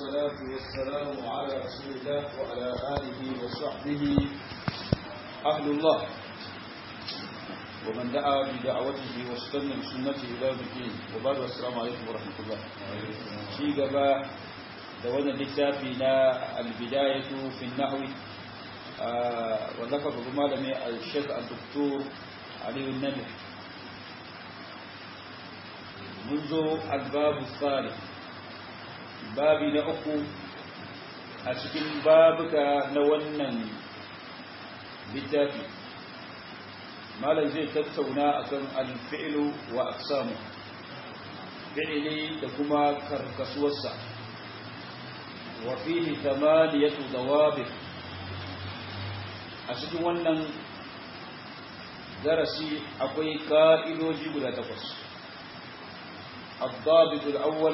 والصلاة والسلام على رسول الله وعلى آله وصحبه أهل الله ومن دعا بدعوته واستنى بسنته إلى يوم الدين وبعد والسلام عليكم ورحمة الله شيء قبا دولنا لكتابنا البداية في النحو وذكر بمالمي الشيخ الدكتور علي النبي منذ الباب الثالث babi na uku a cikin babuka na wannan littafi malam zai tattauna akan alfi'ilu wa aksamu fi'ili da kuma karkasuwarsa wa fihi thamaniyatu dawabit a cikin wannan darasi akwai ka'idoji guda takwas الضابط الأول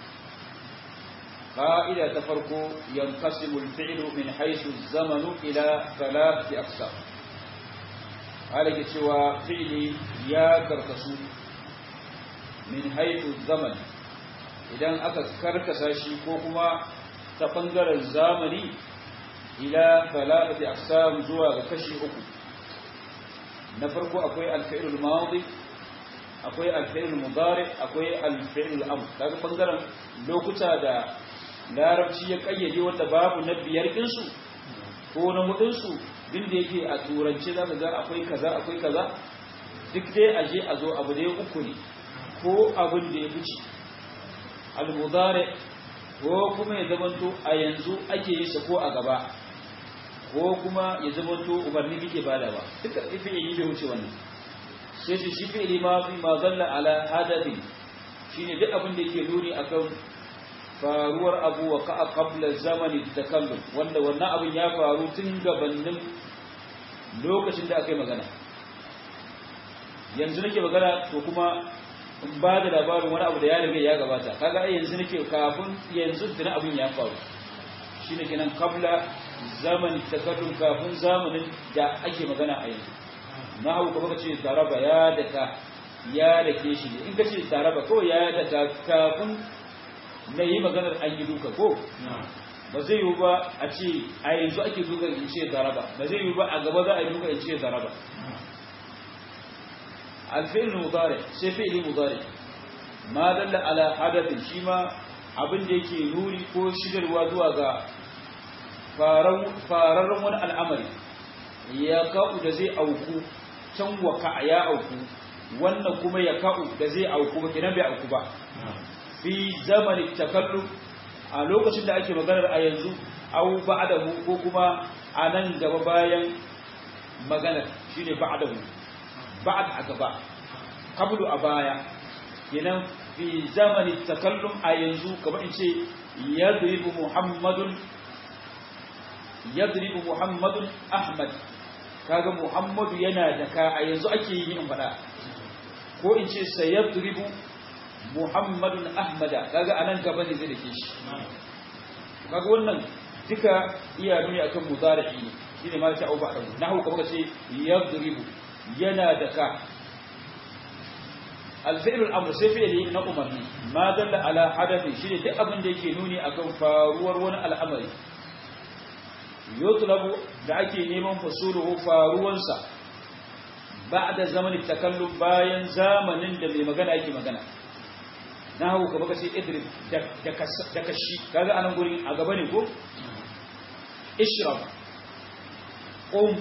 قائدة تفرق ينقسم الفعل من حيث الزمن إلى ثلاثة أقسام على سوى فعل يا كركسو من حيث الزمن idan aka karkasa shi ko kuma ta ɓangaren zamani ila talabati aqsam zuwa ga kashi uku na farko akwai alfi'il madi akwai alfi'il mudari akwai alfi'il amr daga ɓangaren lokuta da larabci ya kayyade wanda babu na biyar ɗinsu ko na hudunsu din da yake a turance za ka ga akwai kaza akwai kaza duk dai a je a zo abu dai uku ne ko abin da ya fice almudare ko kuma ya zamanto a yanzu ake yi sa ko a gaba ko kuma ya zamanto umarni kike bada ba duka fi'ili bai wuce wannan sai shi shi fi'ili ma fi ma zalla ala hadadin shine duk abin da yake nuni akan faruwar abu wa ka'a qabla zamani takallum wanda wannan abin ya faru tun gabanin lokacin da aka yi magana yanzu nake magana to kuma in ba da labarin wani abu da ya riga ya gabata kaga ai yanzu nake kafin yanzu tuna abin ya faru shine kenan qabla zamani takallum kafin zamanin da ake magana a yanzu na hau kuma kace daraba ya daka ya dake shi in kace daraba kawai ya daka kafin na yi maganar an yi duka ko ba zai yi ba a ce a yanzu ake duka in ce zaraba ba zai yi ba a gaba za a yi duka in ce zaraba alfi'il mudari sai fi'ili mudari ma dalla ala hadathin shi ma abin da yake nuni ko shigarwa zuwa ga fararren wani al'amari ya ka'u da zai auku can waka ya auku wannan kuma ya ka'u da zai auku ba kenan bai auku ba fi zamanin takallum a lokacin da ake maganar a yanzu au ba'dahu ko kuma a nan gaba bayan maganar shine ba'dahu ba'd a gaba qablu a baya kenan fi zamanin takallum a yanzu kamar in ce yadribu muhammadun yadribu muhammadun ahmad kaga muhammadu yana da ka a yanzu ake yi in faɗa ko in ce sayadribu Muhammadun Ahmada kaga anan gaba ne zai dake shi kaga wannan duka iya nuni akan mudari'i ne shine ma ta auba dan nahu kuma kace yadribu yana da ka al-fi'l al-amr sai fi'li na umarni ma dalla ala hadathi shine duk abin da yake nuni akan faruwar wani al'amari yutlabu da ake neman fasuluhu faruwansa ba'da zamanin takallum bayan zamanin da mai magana yake magana na hau ka baka ce idrib da kashi kaga anan guri a gaba ne ko ishrab qum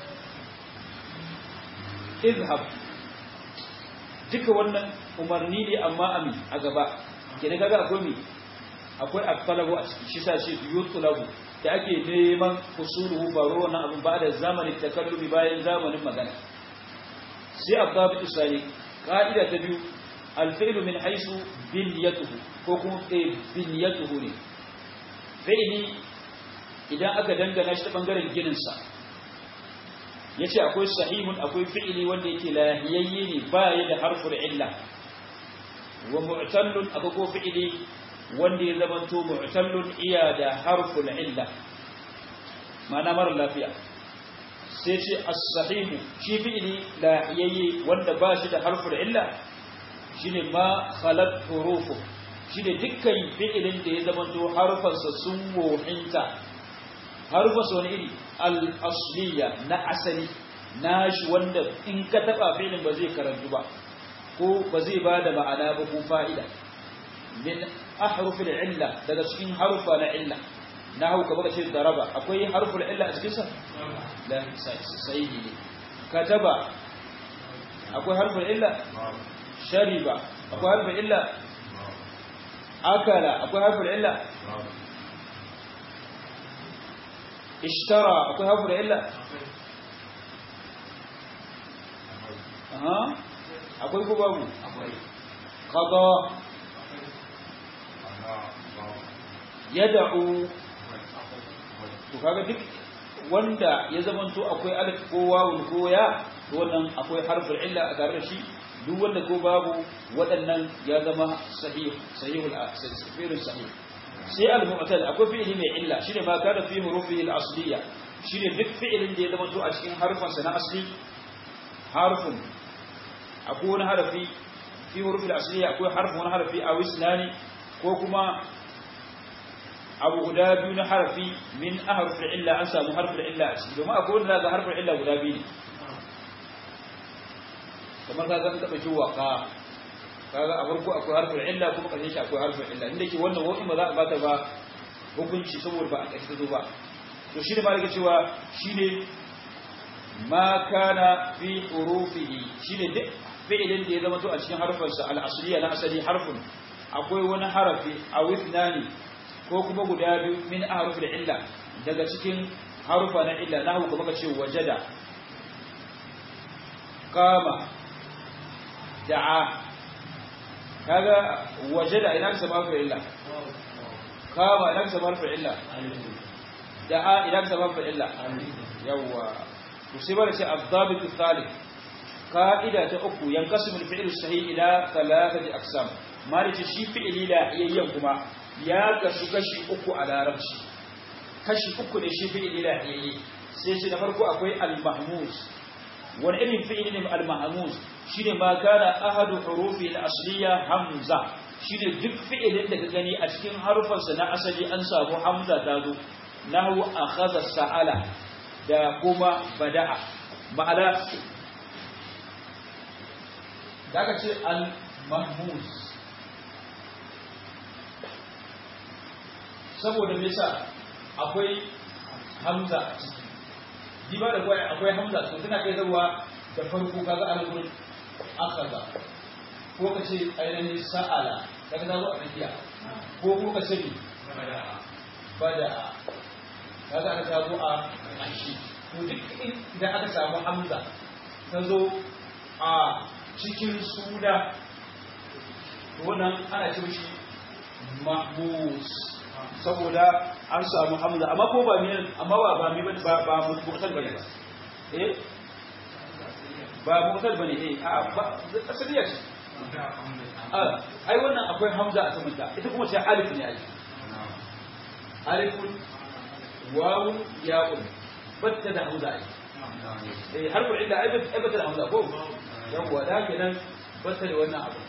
izhab duka wannan umarni ne amma ami a gaba kenan kaga akwai mi akwai at-talabu a ciki shi sa shi yutlabu da ake neman usuluhu baro wannan abin ba da zamanin takallumi bayan zamanin magana sai abdabi usali ka'ida ta biyu الفعل من حيث بنيته ko kuma biniyatuhu ne fi'li idan aka dangana shi ta bangaren gininsa yace akwai sahihun akwai fi'li wanda yake lahiyayye ne ba ya da harful illa wa mu'tallun akwai ko fi'li wanda ya zamanto mu'tallun iya da harful illa ma'ana mara lafiya sai ce as-sahihu shi fi'li lahiyayye wanda ba shi da harful illa shine ma khalat hurufu shi ne dukkan fi'ilin da ya zamanto harfansa sun wohinta harfansa wani iri al-asliya na asali na shi wanda in ka taba fi'ilin ba zai karantu ba ko ba zai ba da ma'ana ba ko fa'ida min ahrufil illa daga cikin harufa na illa na hau ka baka ce daraba akwai harful illa a cikinsa la sai ne kataba akwai harful illa shariba akwai harful illa akala akwai harful illa ishtara akwai harful illa aha akwai ko babu qada yad'u to kaga duk wanda ya zamanto akwai alif ko wawun ko ya to wannan akwai harful illa a tare da shi duk wanda ko babu waɗannan ya zama sahih sahihul sahihul sahih sai al-mu'tal akwai fi'ili mai illa shine ma kana fi hurufihi al-asliya shine duk fi'ilin da ya zamanto a cikin harfansa na asli harfun akwai wani harafi fi hurufi al-asliya akwai harfun wani harafi a wisnani ko kuma abu guda biyu na harfi min aharfin illa an samu harfin illa a ciki domin akwai wanda ga harfin illa guda biyu ne kamar ka zan taɓa shi waka kaga a farko akwai harfin illa kuma ƙarshen shi akwai harfin illa inda ke wannan wa'in ba za a bata ba hukunci saboda ba a ƙarshe ta zo ba to shi ne ma daga cewa shi ne ma kana fi hurufihi shi ne duk fi'ilin da ya zama to a cikin harfarsa al-asliya na asali harfin akwai wani harafi a withnani ko kuma guda biyu min ahrufil illa daga cikin harufa na illa nahu kuma kace wajada qama da'a kaga wajada ina ka samu harfin illa qama ina ka samu harfin illa da'a ina ka samu harfin illa yawa to sai bara ce az-zabit ath-thalith qa'ida ta uku yanqasimu al-fi'lu as-sahih ila thalathati aqsam malice shi fi'ili la yayyan kuma ya kasu kashi uku a larabci kashi uku ne shi fi'ili la yayyi sai shi da farko akwai al-mahmuz wani irin fi'ili ne al-mahmuz shine ma kana ahadu hurufi al-asliya hamza shine duk fi'ilin da ka gani a cikin harufansa na asali an samu hamza ta zo nahwu akhadha sa'ala da kuma bada'a ma'ana da aka ce al-mahmuz saboda me yasa akwai hamza a ciki diba da kwai akwai hamza to tana kai zawa da farko kaga ana gurin akaza ko ka ce ainihin sa'ala kaga zazo a tsakiya ko ko ka ce bada kaga aka samu a ashi to duk idan aka samu hamza ta zo a cikin suna to wannan ana ce shi mahmus saboda an samu hamza amma ko ba miyan amma ba ba mi ba ba mutal bane ba eh ba mutal bane eh a ba asaliya ce ai wannan akwai hamza a samanta ita kuma sai alif ne ai alifun wawun ya'un batta da hamza ai eh harfu illa ai batta da hamza ko yawwa da kenan batta da wannan abu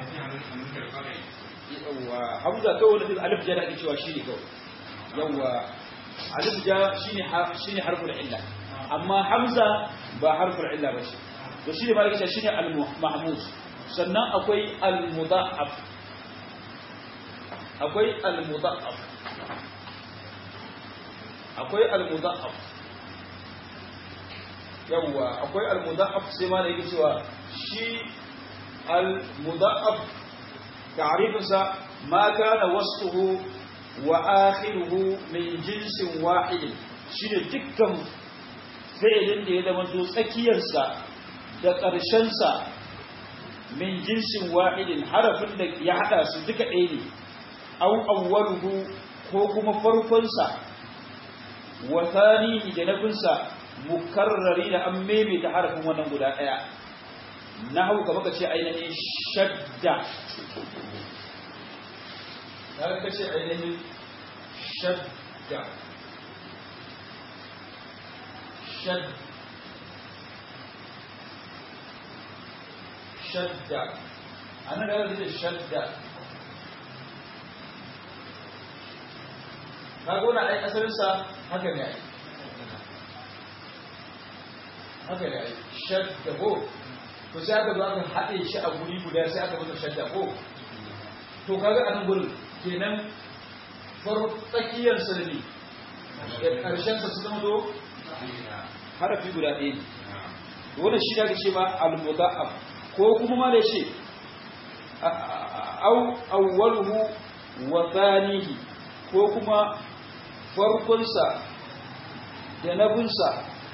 yawwa hamza kawai wani alif ja da ake cewa shi ne kawai yawwa alif ja shine shine harful illa amma hamza ba harful illa ba shi to shine malaka ce shine al mahmuz sannan akwai al mudha'af akwai al mudha'af akwai al mudha'af yawwa akwai al mudha'af sai ma da yake cewa shi al mudha'af تعريفها ما كان وسطه وآخره من جنس واحد shine dukkan fi'ilin da ya zama to tsakiyarsa da ƙarshensa min jinsin wahidin harafin da ya haɗa su duka ɗaya ne au awwaluhu ko kuma farkonsa wa thanihi da nabinsa mukarrari da an maimaita harafin wannan guda ɗaya na hau ka ce ainihin shadda ta ka ce ainihin shadda shadda shadda a nan da zai shadda kaga wannan ai asalin sa haka ne ai haka ne ai shadda ko to sai aka zo aka haɗe shi a guri guda sai aka masa shadda ko to kaga a nan gurin kenan far tsakiyar sa ne da ƙarshen sa su zama do harafi guda ɗaya ne wannan shi da ake ce ma al-mudha'af ko kuma ma da shi au awwaluhu wa thanihi ko kuma farkonsa da nabinsa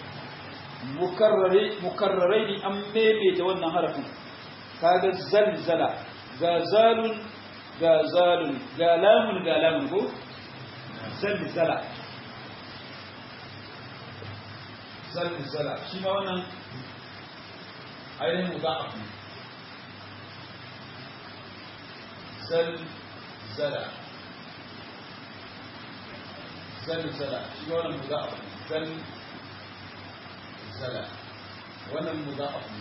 mukarrarai ne an maimaita wannan harafin kaga zalzala ga zalun ga zalun ga lamun ga lamun ko zalzala zalzala shi ma wannan ainihin muda'af ne zalzala zalzala shi wannan muda'af ne zalzala wannan muda'af ne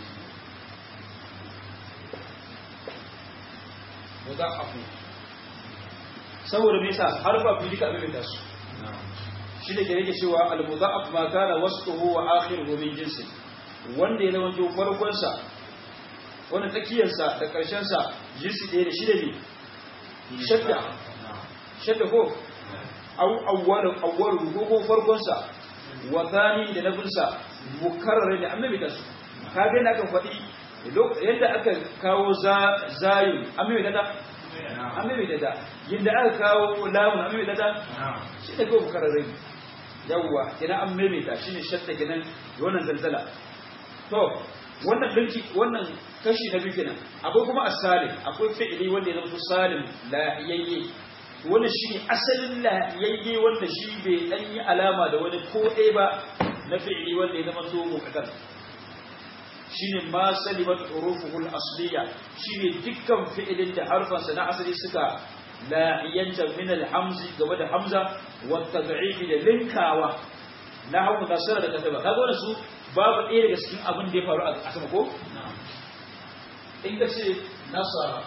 muda'af saboda me yasa harfa fi duka abin da su shi da ke yake cewa al-muda'af ma kana wasfuhu wa akhiruhu min jinsi wanda ya zama farkon sa wannan tsakiyar sa da karshen sa jinsi ɗaya da shi da ne shadda shadda ko aw awwalu awwalu ko ko farkon sa wa thani da nabin sa mukarrar da annabi da su kaga da aka faɗi yadda aka kawo zayu annabi da da annabi da da yadda aka kawo lamun annabi da da shi da ko mukarrar yawwa idan an maimaita shine shadda kenan wannan zalzala to wannan dinki wannan kashi na biyu kenan akwai kuma as-salim akwai fi'ili wanda ya zama salim lahiyayye wannan shine asalin lahiyayye wanda shi bai dan yi alama da wani ko ɗaya ba na fi'ili wanda ya zama so muqaddar shine ma salimat hurufuhul asliya shine dukkan fi'ilin da harfansa na asali suka lahiyanta min al-hamzi gaba da hamza wa tad'if da linkawa na hawo nasara da kataba kaga wannan su babu ɗaya daga cikin abin da ya faru a sama ko in ka ce nasara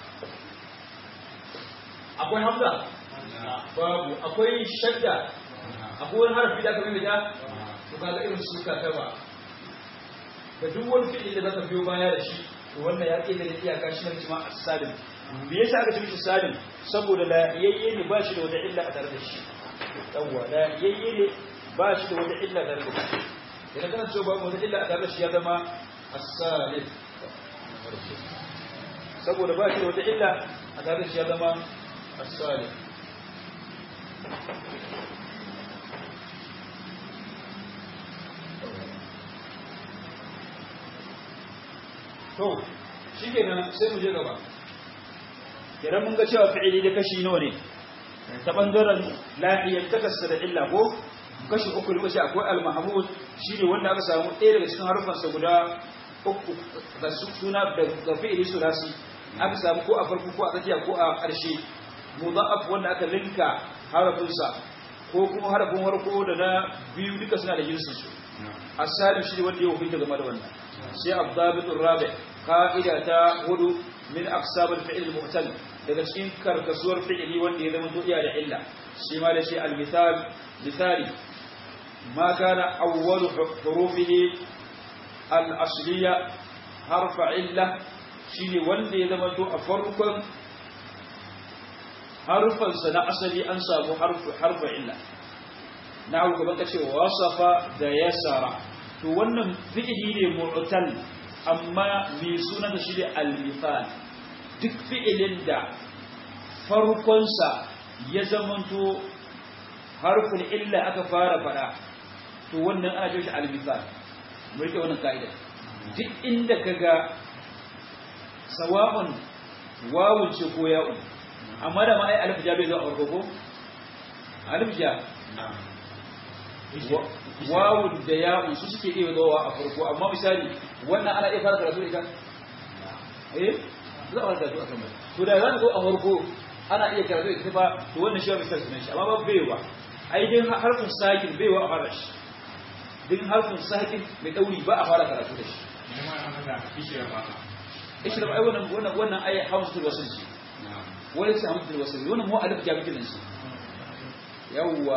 akwai hamza babu akwai shadda akwai wani harafi da aka mai da to kaga irin su kataba da duk wani fi'il da zaka biyo baya da shi to wannan ya ƙi da iyaka shi ne ma as-salim me yasa aka ce mishi salim saboda la yayye ne ba shi da wata illa a tare da shi yawwa la yayye ne ba shi da wata illa a tare da shi idan kana cewa ba wata illa a tare da shi ya zama as-salim saboda ba shi da wata illa a tare da shi ya zama as-salim to shi kenan sai mu je gaba idan mun ga cewa fi'ili da kashi nawa ne ta bangaren lafiyar takassa da illa ko kashi uku ne kashi akwai al-mahmud shine wanda aka samu ɗaya daga cikin harufansa guda uku da suna da fi'ili sulasi aka samu ko a farko ko a tsakiya ko a ƙarshe mudha'af wanda aka linka harafinsa ko kuma harafin farko da na biyu duka suna da jinsin su asalin shi ne wanda ya hukunta game da wannan sai abdabitur rabi qa'ida ta hudu min aqsabul fi'l mu'tal daga cikin karkasuwar fi'ili wanda ya zama iya da illa shi ma da shi al-mithal misali ma kana awwalu hurufihi al-asliya harfa illa shine wanda ya zama to a farkon harufansa na asali an samu harfa illa na hau gaban ka ce wasafa da yasara to wannan fi'ili ne mu'tal amma mai suna da shi ne al-mithal duk fi'ilin da farkonsa ya zamanto harfin illa aka fara fada to wannan ana shi al-mithal mu rike wannan ka'ida duk inda kaga sawa'un wawun ce ko ya'un amma da ma ai alif ja bai zo a farko ko alif ja wawun da ya'un su suke iya zuwa a farko amma misali wannan ana iya fara karatu da ita eh za a fara karatu a kan to da zan zo a farko ana iya karatu da ita ba to wannan shi ba misali sunan shi amma ba bai ba ai din harfin sakin bai wa a fara shi din harfin sakin mai dauri ba a fara karatu da shi ishra ba ai wannan wannan wannan ai hamzatul wasl shi wani sai hamzatul wasl wannan mu alif ja bikin shi yawwa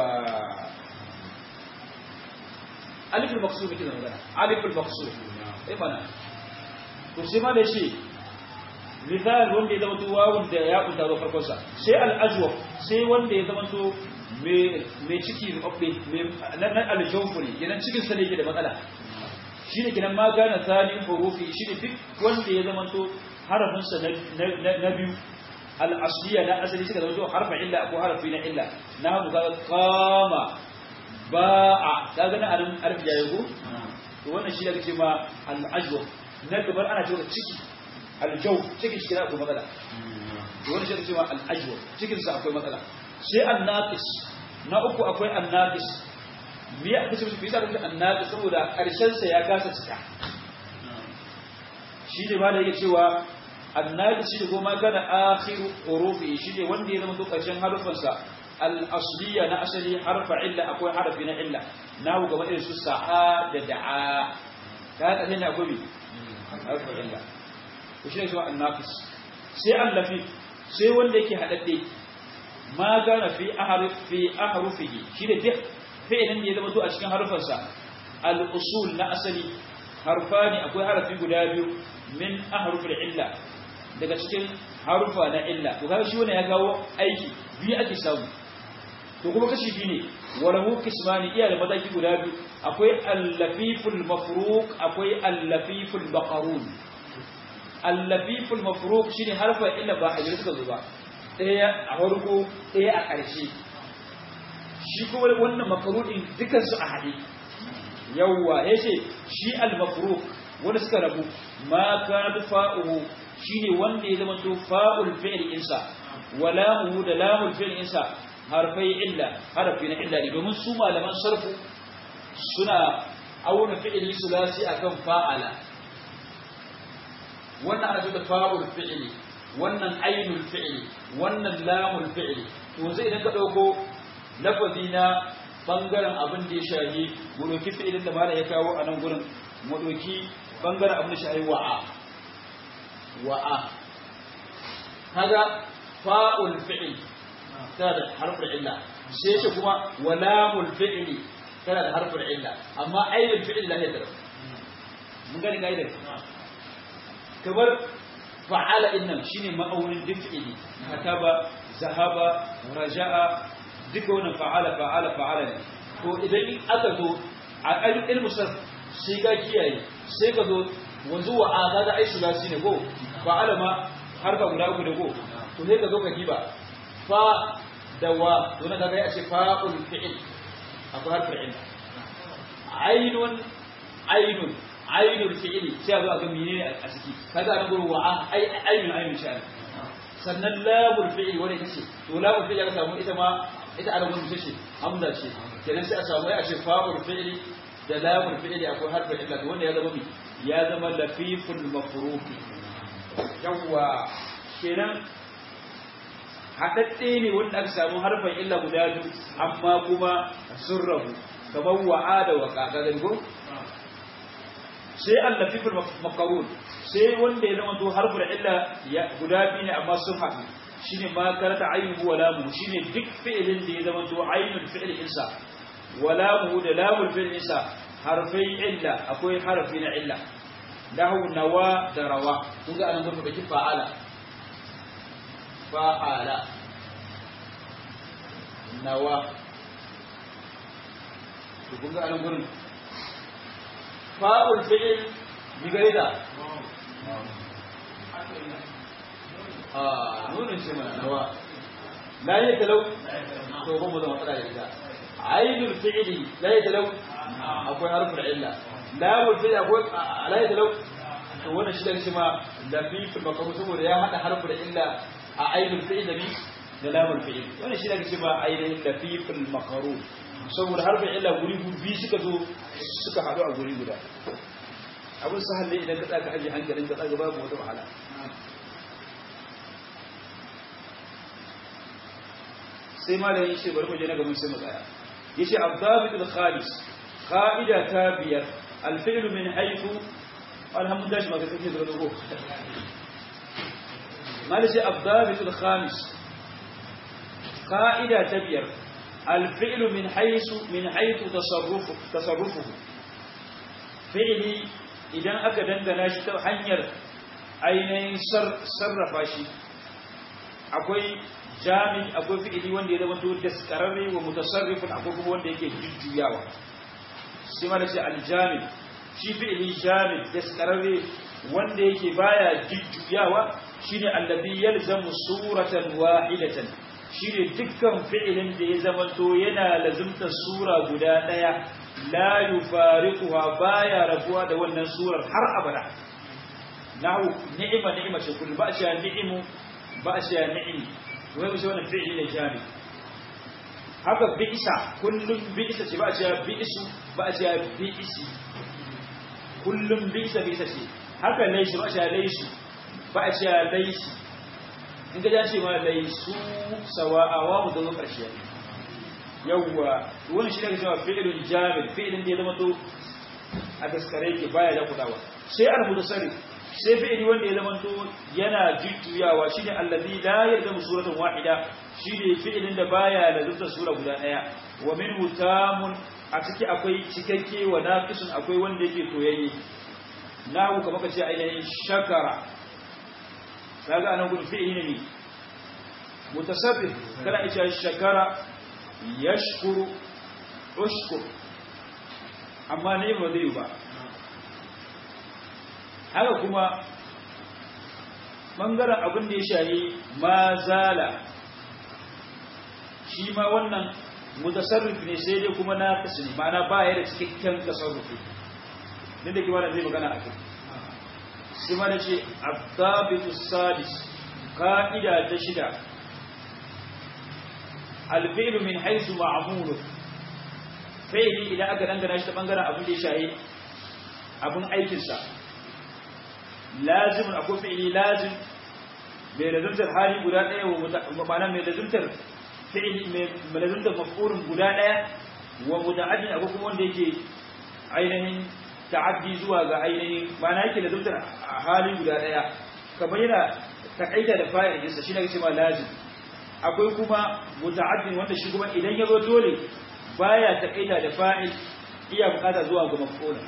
alifin maksud kike magana alifin maksud eh mana to sai ma da shi misal wanda ya zama to wawun da ya kunta ba farkon sa sai al-ajwaf sai wanda ya zama to mai ciki rubabbe nan aljawfu ne kenan cikin sa ne yake da matsala shine kenan ma gana tsanin hurufi shine duk wanda ya zama to harafin sa na biyu al-asliya na asali suka zama to harfa illa ko harafi na illa na hagu kaga qama ba'a kaga na anan arfi ya yago to wannan shi da ce ma al-ajwaf na gabar ana cewa ciki aljaw cikin shi akwai matsala to wannan shi da ce ma al-ajwaf cikin sa akwai matsala sai annaqis na uku akwai annaqis me ya kace shi bisa da annaqis saboda karshen sa ya kasa cika shi ne ma da yake cewa annaqis shi goma kana akhiru urufi shi ne wanda ya zama to karshen harufan sa al-asliya na asali harfa illa akwai harfi na illa nahu gaba irin su sa'a da da'a ka ka ne akwai bi harfa illa to shi ne cewa annaqis sai allafi sai wanda yake hadadde ma gana fi ahruf fi ahrufihi shine duk fi'ilin da ya zama to a cikin harufansa al-usul na asali harfani akwai harafi guda biyu min ahrufil illa daga cikin harufa na illa to kaga shi wannan ya kawo aiki biyu ake samu to kuma kashi biyu ne walahu kismani iya da mataki guda biyu akwai al-lafiful mafruq akwai al-lafiful maqrun al-lafiful mafruq shine harfa illa ba a suka zo ba ɗaya a farko ɗaya a ƙarshe shi kuma wannan makarudin dukansu a haɗe yawwa ya ce shi al-makaruk wanda suka rabu ma kana fa'uhu shi ne wanda ya zama to fa'ul fi'il insa wa lamuhu da lamul fi'il insa harfai illa harfi na illa ne domin su malaman sarfu suna auna fi'ili sulasi akan fa'ala wannan ana da fa'ul fi'ili wannan ainul fi'li wannan lamul fi'li to zai idan ka dauko lafazi na bangaren abin da ya shahi mu doki fi'ilin da malai ya kawo a nan gurin mu doki bangaren abin da shahi wa'a wa'a kaga fa'ul fi'l tana da harfin illa sai ce kuma walamul fi'li tana da harfin illa amma ainul fi'li la ya tara mun gani gaidar kamar fa'ala innan shine ma'aunin dif'ili kataba zahaba raja'a duka wannan fa'ala fa'ala fa'ala ne to idan aka zo a ƙarfin ilmu sarf sai ka kiyaye sai ka zo wanzu wa a kaga ai sulasi ne ko fa'ala ma harfa guda uku ne ko to sai ka zo ka kiba fa da wa to na kaga ya ce fa'ul fi'il akwai harfin illa ainun ainun ainul fi'ili sai a zo a ga menene a ciki kaga an guru wa ai ainul ainul sha'ani sannan lamul fi'ili wanda ita ce to lamul fi'ili aka samu ita ma ita ana gudu ce hamza ce kenan sai a samu ya ce fa'ul fi'ili da lamul fi'ili akwai harfin illa to wanda ya zama mi ya zama lafiful mafruqi yawwa kenan haɗaɗɗe ne wanda aka samu harfin illa guda biyu amma kuma sun rabu kamar wa'a da waka ga gani sai allafifin makarun sai wanda ya zama to harfin illa guda biyu ne amma sun haɗu shine ma karata ainihu wa lamu shine duk fi'ilin da ya zama to ainul fi'il insa wa lamu da lamul fi'il insa harfai illa akwai harfi na illa lahu nawa da rawa kun ga anan gurbin baki fa'ala fa'ala nawa to kun ga anan gurin fa'ul fi'il bi gare da ah nunin ce mana nawa la ya talau to ba mu da matsala da ita ainul fi'ili la ya talau akwai harfin illa lamul fi'il akwai la ya talau to wannan shi da shi ma lafiful makamu saboda ya hada harfin illa a ainul fi'il da bi da lamul fi'il wannan shi da shi ma ainihin lafiful makaru saboda harfin illa guri biyu suka zo suka haɗu a guri guda abin sahal ne idan ka tsaka aji hankalin ka tsaka babu wata wahala sai malamin yace bari mu je na gaban sai mu tsaya yace abdabit al-khalis qa'ida ta biyar al-fi'l min haythu alhamdulillah shi maka kake da dogo malamin abdabit al-khamis qa'ida ta biyar الفعل من حيث من حيث تصرفه تصرفه فعلي idan aka dangana shi ta hanyar ainihin sarrafa shi akwai jami akwai fi'ili wanda ya zama to daskararre wa mutasarrifin akwai kuma wanda yake jujjuyawa sai ma da ce aljami shi fi'ili jami daskararre wanda yake baya jujjuyawa shine allazi yalzamu suratan wahidatan shine dukkan fi'ilin da ya zama to yana lazimta sura guda daya la yufariquha baya rabuwa da wannan surar har abada nahu ni'ima ni'ima ce kullu ba shi ni'imu ba shi ni'imi wai mu wannan fi'ili ne jami haka bi'isa kullum bi'isa ce ba shi bi'isu ba shi bi'isi kullum bi'isa bi'isa ce haka laishi ba shi laishi ba shi laishi in ka ce ma laisu sawa'a wa mu zo karshe yawwa wannan shi ne cewa fi'ilun jamil fi'ilin da ya zama to a daskare yake baya da kudawa sai al mutasarrif sai fi'ili wanda ya zama to yana jujjuyawa shine allazi la yalzamu suratan wahida shine fi'ilin da baya da zubta sura guda daya wa minhu tamun a ciki akwai cikakke wa naqisun akwai wanda yake koyayye nahu kamar kace ainihin shakara kaga anan gudu fi'ili ne mutasarrif kana ita shakara yashkuru ushkur amma ne ba zai ba haka kuma ɓangaren abin da ya shayi ma zala shi ma wannan mutasarrif ne sai dai kuma na kasu ne ma'ana ba ya da cikakken tasarrufi din da kima da zai magana a kai sai ma da ce abdabitu sadis ka'ida ta shida alfi'lu min haisu ma'amulu fi'li idan aka dangana shi ta bangaren abin da ya shayi abin aikinsa lazimin akwai fi'li lazim mai lazimtar hali guda ɗaya wa ma'ana mai lazimtar fi'li mai lazimtar maf'ulun guda ɗaya wa muta'addin akwai kuma wanda yake ainihin ta'addi zuwa ga ainihin ma'ana yake lazimtar hali guda ɗaya kamar yana takaita da fa'il ɗinsa shi ne cewa lazim akwai kuma muta'addin wanda shi kuma idan ya zo dole baya takaita da fa'il iya bukata zuwa ga maf'ul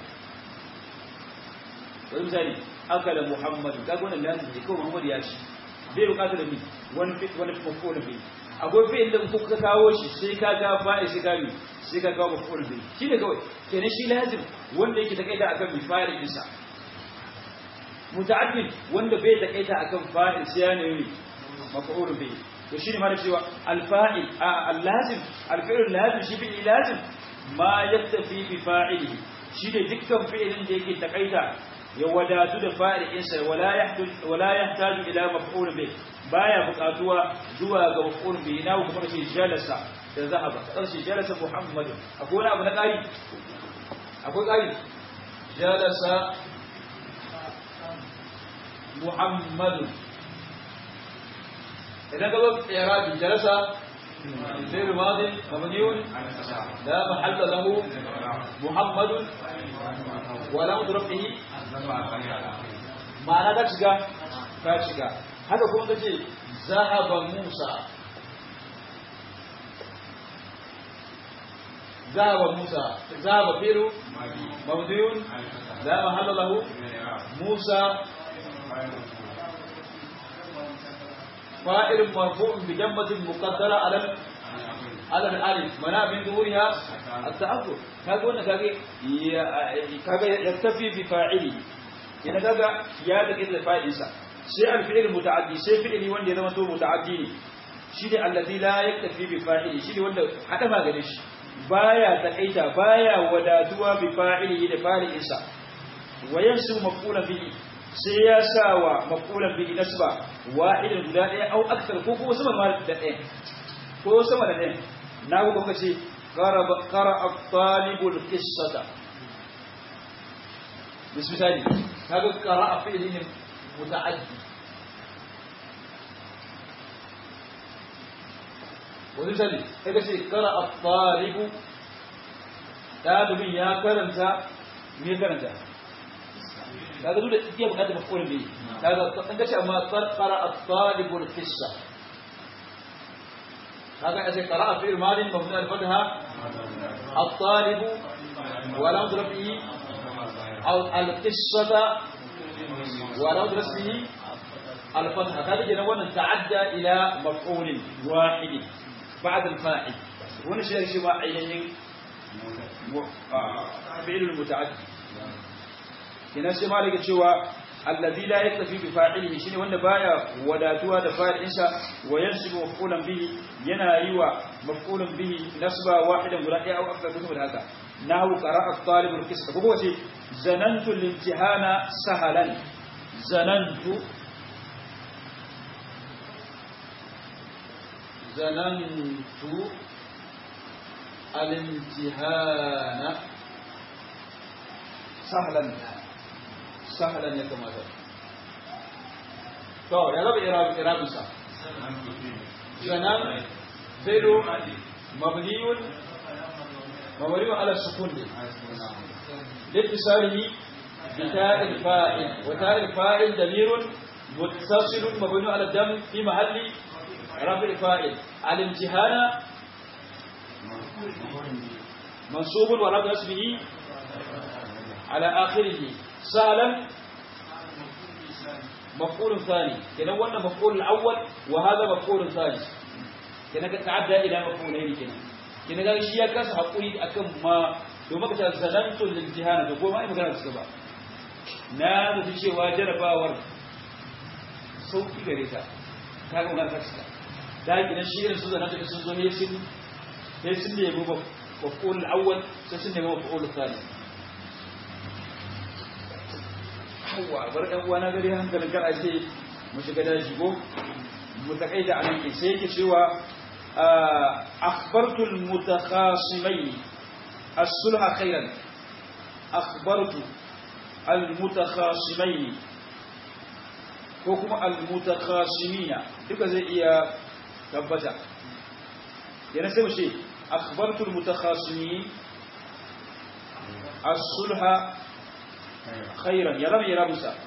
wani misali akala muhammadu kaga wannan lazim ne kawai muhammadu ya ci bai bukata da ni wani wani maf'ul bi akwai fi'il da kuka kawo shi sai ka ga fa'il sai ka bi sai ka kawo maf'ul bi shi ne kawai kenan shi lazim wanda yake takaita akan bi fa'il dinsa muta'addin wanda bai takaita akan fa'il sai ya nemi maf'ul bi to shi ne ma da cewa alfa'il al-lazim al-fi'l lazim shi fi'il lazim ma yaktafi bi fa'ilihi shi ne dukkan fi'ilin da yake takaita ya wadatu da fa'ilinsa wala yahtaju wala yahtaju ila maf'ul bih baya buƙatuwa zuwa ga maf'ul bih na kuma kace jalasa da zahaba kace jalasa muhammadu akwai wani abu na ƙari akwai ƙari jalasa muhammadu إذا قلت إعرابي جلس فعل ماضي مبني لا محل له محمد ولا رفعه معنى ذلك شجا كاشجا هذا كون تجي ذهب موسى ذهب موسى ذهب فعل مبني لا محل له موسى فائل مرفوع بجمة مقدرة على على الالف منع من ظهورها التأخر kaga wannan kage kaga yaktafi bi fa'ili yana kaga ya da kida fa'ilin sa sai al-fi'l muta'addi sai fi'ili wanda ya zama to muta'addi ne shi ne allazi la yaktafi bi fa'ili shi ne wanda hada magana shi baya takaita baya wadatuwa bi fa'ili da fa'ilin sa wayansu maf'ulan bihi sai ya sa wa maƙulan bi nasba wahidin guda ɗaya au aksar ko kuma sama da ɗaya ko sama da ɗaya na ku kuka ce qara at-talibul qissata misali kaga qara fi'li ne muta'addi wani misali kaga ce qara at-talibu dalibin ya karanta me karanta kaga dole iya bukatar mafulin bai kaga an gashi amma qara at-talibul qissa kaga sai qara'a fi'l madi mabni al-fatha at-talib wa lam rabbihi aw al-qissata wa lam rabbihi al-fatha kaga kenan wannan ta'adda ila maf'ul wahid ba'd al-fa'il wannan shi shi ma ainihin fi'l al-muta'addi kenan sai malaka cewa allazi la yaktafi bi fa'ilihi shine wanda baya wadatuwa da fa'ilin sa wa yansibu maf'ulan bihi yana yiwa maf'ulan bihi nasba wahidan guda ɗaya aw akthar min haka nahu qara'a at-talib al-qism ko wace zanantu al-imtihana sahalan zanantu zanantu al-imtihana sahlan sahlan ya kamata to ya zaba irabinsa zanan zaido mabniyun mabniyun ala sukun ne لاتصاله بتاء الفاعل وتاء الفاعل ضمير متصل مبني على الدم في محل رفع فاعل الامتحان منصوب ورفع اسمه على آخره سهلا مفعول ثاني كنا وانا مفعول الأول وهذا مفعول ثاني كنا تعدى إلى مفعولين كنا كنا قال شيء كاس حقولي أكم ما domin ka ce zanantun limtihana da goma ai magana suka ba na da cewa jarabawar sauki gare ta ta ga magana ta cika da gina shi irin su zanantun sun zo ne sun ne sun ne yabo maf'ul awwal sai sun ne maf'ul thani yawa bar ɗan uwa na gari hankalin kar a ce mu shiga daji ko mu takaita a nan sai yake cewa akhbartul mutakhasimain الصلح خيرا أخبرت المتخاصمين كوكما المتخاصمين duka zai iya tabbata yana sai mace akhbartu almutakhasimin as-sulha khairan ya rabi ya musa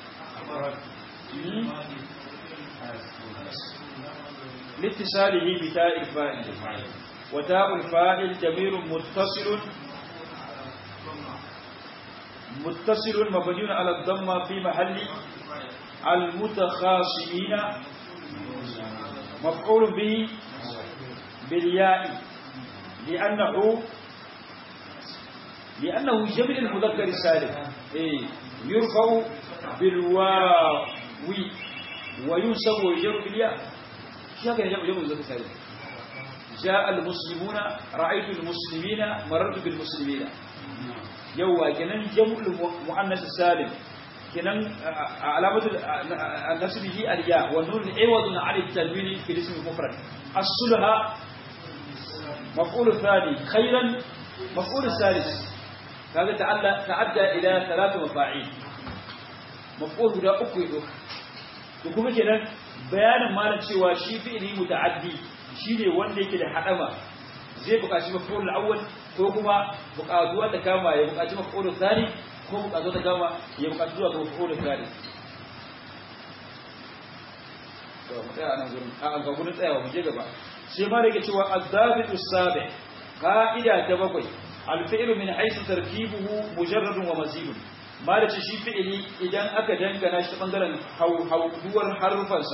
لاتصاله بتاء الفاعل وتاء الفاعل ضمير متصل متصل مبني على الضمة في محل المتخاصمين مفعول به بالياء لأنه لأنه جمع المذكر السالم إيه يرفع بالواو وينسب ويجر بالياء شو كان جمع المذكر السالم جاء المسلمون رأيت المسلمين مررت بالمسلمين يوا كنن جمع المؤنث السالم كنن علامة نسبه الياء والنون عوض عن التنوين في الاسم المفرد الصلح مفعول الثاني خيرا مفعول الثالث هذا تعدى تعدى إلى ثلاث مفاعيل مفعول guda uku ya doka to kuma kenan bayanin malam cewa shi fi'ili muta'addi shine wanda yake da hadama zai buƙaci maf'ul awwal ko kuma buƙatuwa ta kama ya buƙaci maf'ul thani ko buƙatuwa ta kama ya buƙaci zuwa ga maf'ul thani to mu tsaya nan gurin a ga gurin tsayawa mu je gaba sai ma yake cewa az-zabitu sabi qa'ida ta bakwai al-fi'lu min haythu tarkibuhu mujarradun wa mazidun ma da shi fi'ili idan aka dangana shi bangaren hauduwar harufansa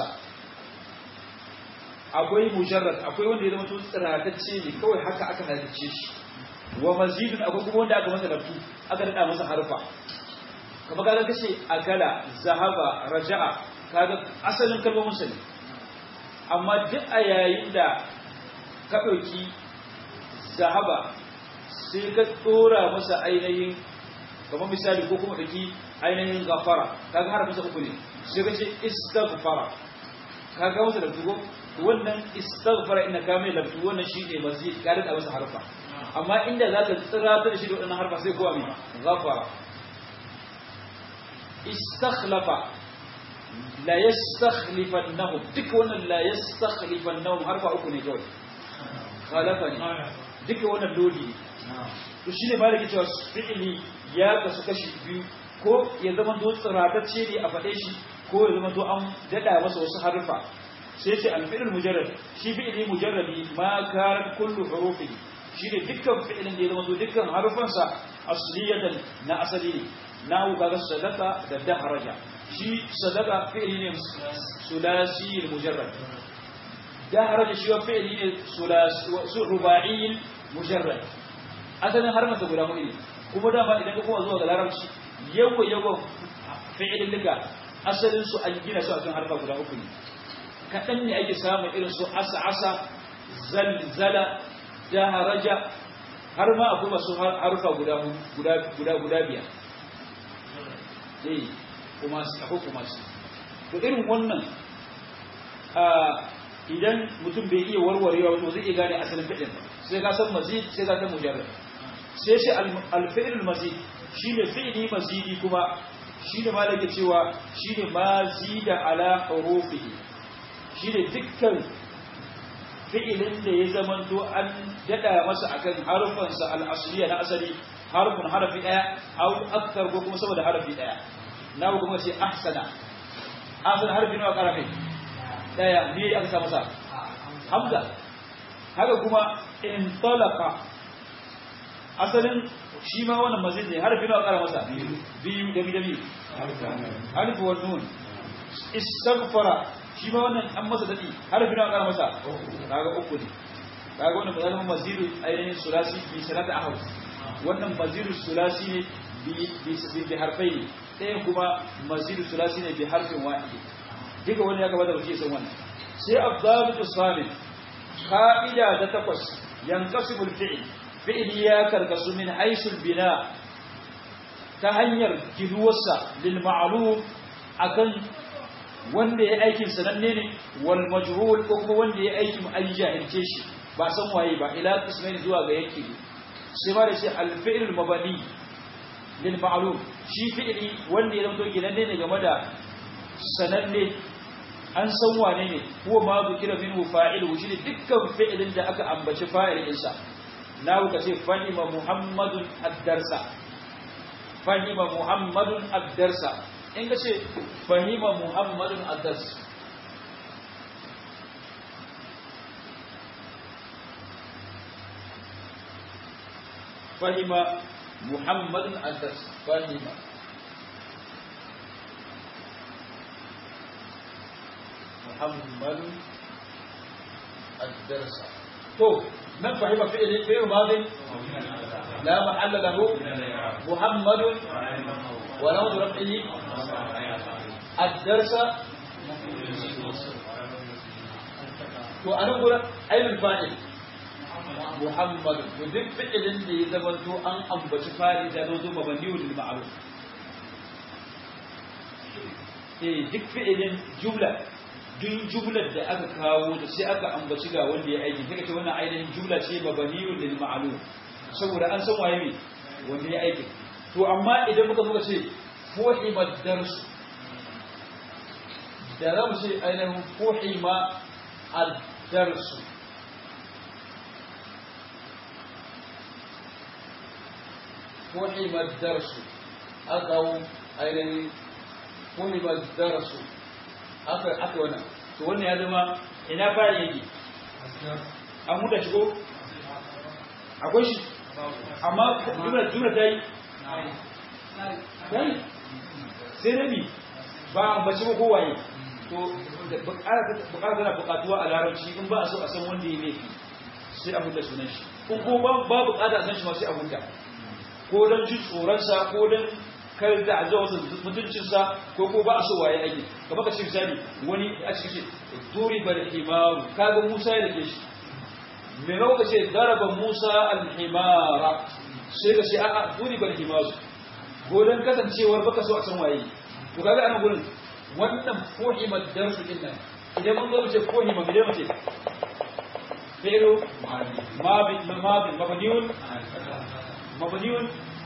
akwai mujarrad akwai wanda ya zama tun tsiratacce ne kawai haka aka halice shi wa mazidun akwai kuma wanda aka masa lafu aka dada masa harfa kamar kaga kace akala zahaba raja'a kaga asalin kalmomin sa ne amma duk a yayin da ka dauki zahaba sai ka tsora masa ainihin kamar misali ko kuma dauki ainihin gafara kaga harafin sa uku ne sai ka ce istaghfara kaga masa da dugo wannan istaghfara inna ka mai laftu wannan shine mazid ka rika masa harfa amma inda zaka tsira ta shi da wannan harfa sai kowa mai ghafara istakhlafa la yastakhlifannahum duk wannan la yastakhlifannahum harfa uku ne kawai khalafa ne duk wannan lodi ne to shine malaki cewa fi'ili ya kasu kashi biyu ko ya zama to tsiratacce ne a faɗe shi ko ya zama to an dada masa wasu harfa sai ce alfi'il mujarrad shi fi'ili mujarradi ma kan kullu hurufi shi ne dukkan fi'ilin da ya zama dukkan harufansa asliyatan na asali ne na kaga sadaka da dahraja shi sadaka fi'ili ne sulasi mujarrad dahraja shi wa fi'ili ne sulasi ruba'i mujarrad asalin harfansa guda hudu ne kuma dama idan ka kuma zuwa ga larabci yawa yawa fi'ilin liga asalin su an gina su akan harfa guda uku ne kaɗan ne ake samun irin su asa asa zalzala daharaja har ma akwai masu harfa guda guda guda guda biyar eh kuma su akwai kuma su to irin wannan idan mutum bai iya warwarewa wato zai iya gane asalin fi'ilin sai ka san mazid sai ka san mujarrad sai shi alfi'il mazid shine fi'ili mazidi kuma shine malaka cewa shine mazida ala hurufihi shine dukkan fi'ilin da ya zamanto an dada masa akan harufansa al-asliya na asali harfin harafi daya aw akthar ko kuma saboda harafi daya na kuma ce ahsana ahsana harfi nawa karafi daya ne aka sa masa hamza haka kuma in talaqa asalin shi ma wannan mazid ne harfi nawa kara masa biyu da biyu alif wa nun istaghfara shi ma wannan an masa dadi harfi nawa kara masa kaga uku ne kaga wannan bazalin mazidu ainihin sulasi bi sanata ahad wannan mazidu sulasi ne bi bi bi harfai ne ɗayan kuma mazidu sulasi ne bi harfin wahid duka wani ya gabata bace san wannan sai abdalu samin qa'ida ta takwas yanqasimul fi'l fi'li ya karkasu min haisul bina ta hanyar ginuwarsa lil ma'lum akan wanda ya aikin sananne ne wal majhul ko kuma wanda ya aikin an jahilce shi ba san waye ba ila qismain zuwa ga yake sai ma da shi al fi'l mabani lil ma'lum shi fi'li wanda ya zanto ginanne ne game da sananne an san wane ne huwa ma zikira minhu fa'ilu shi ne dukkan fi'ilin da aka ambaci fa'ilin sa na ka ce fahima muhammadun ad-darsa fahima muhammadun ad-darsa in ka ce fahima muhammadun ad-darsa fahima muhammadun ad-darsa fahima muhammadun ad-darsa to من فهم فعل فعل ماض لا محل له محمد ولو رفعه الدرس وأنا أقول أين الفاعل محمد ودك فعل اللي زمنته أن أنبت فاعل زادوه مبني للمعروف إيه دك فعل جملة duk jumlar da aka kawo da sai aka ambaci ga wanda ya aiki kaga ce wannan ainihin jumla ce mabaniyun lil ma'lum saboda an san waye ne wanda ya aiki to amma idan muka muka ce fuhima darsu da zamu ce ainihin fuhima ad-darsu fuhima ad-darsu aka ainihin fuhima ad-darsu aka aka wannan to wannan ya zama ina fara yake an huda shigo akwai shi amma jumla jumla ta yi dai sai rabi ba an bace ba kowaye to bukara tana bukatuwa a larabci in ba a so a san wanda ya laifi sai a huda sunan shi in ko ba bukata a san shi ma sai a huda ko don jin tsoronsa ko don kar da azuwa wasu mutuncinsa ko ko ba a so waye ake kamar ka ce misali wani a cikin ce turi bar himaru kaga Musa ya dake shi me rawa ka ce daraba Musa al-himara sai ka ce a'a turi bar himaru godan kasancewar baka so a san waye to kaga anan gurin wannan fohimar darsu din nan idan mun zo mu ce fohima me mu ce fi'lu mabin mabin mabniun mabniun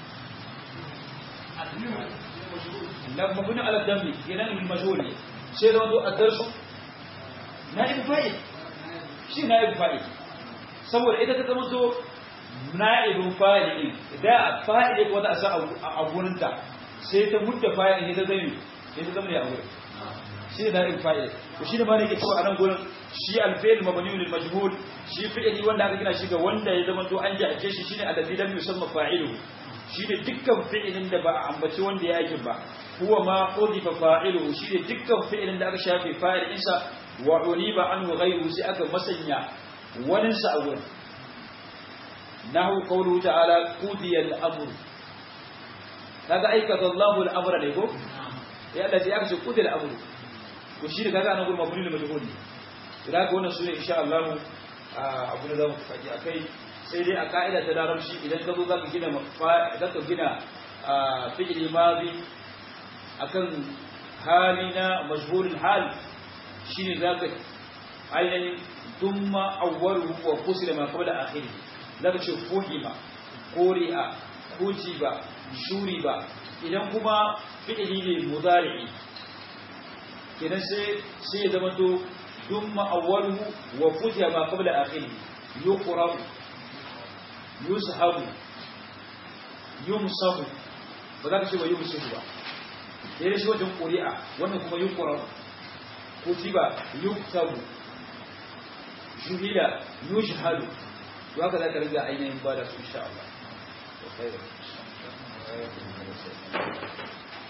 لما بني على الدم ينام المجهول شيء لو الدرس نائب فاعل شيء نائب فاعل saboda ita ta zama to na'ibin fa'ilin da fa'ilin wata asa a gurinta sai ta mutta fa'ilin ita zai ita zama ne a wurin shi ne na'ibin fa'il to shine ba ne yake cewa anan gurin shi al-fi'l mabniun lil majhul shi fi'li wanda aka gina shi ga wanda ya zama to an jahace shi shine alladhi lam yusamma fa'iluhu shine dukkan fi'ilin da ba a ambaci wanda ya yi ba huwa ma udifa fa'iluhu shine dukkan fi'ilin da aka shafe fa'ilin sa wa uniba anhu ghayruhu sai aka masanya wani sa a wurin nahu qawluhu ta'ala qudiya al-amr kaga aikata Allahu al-amra ne ko ya Allah sai aka ce qudiya al-amr to shi da kaga nan gurin mabni lil majhul ne da ga wannan sune insha Allah abu da zamu faɗi akai sai dai a ka'ida ta larabci idan ka zo zaka gina zaka gina fi'li madi akan hali na majhulul hal shine zaka ainihin dumma awwaluhu wa fusila ma qabla akhirih zaka ce fuhima quri'a kutiba shuriba idan kuma fi'li ne mudari'i kenan sai sai ya zama to dumma awwaluhu wa futiha ma qabla akhirih yuqra yuzhabu yumsahu ba za ka ce wa yumsahu ba da ya shi wajen ƙuri'a wannan kuma yuqra kutiba yuktabu juhila yushhadu to haka za ka riga ainihin ba da su insha Allah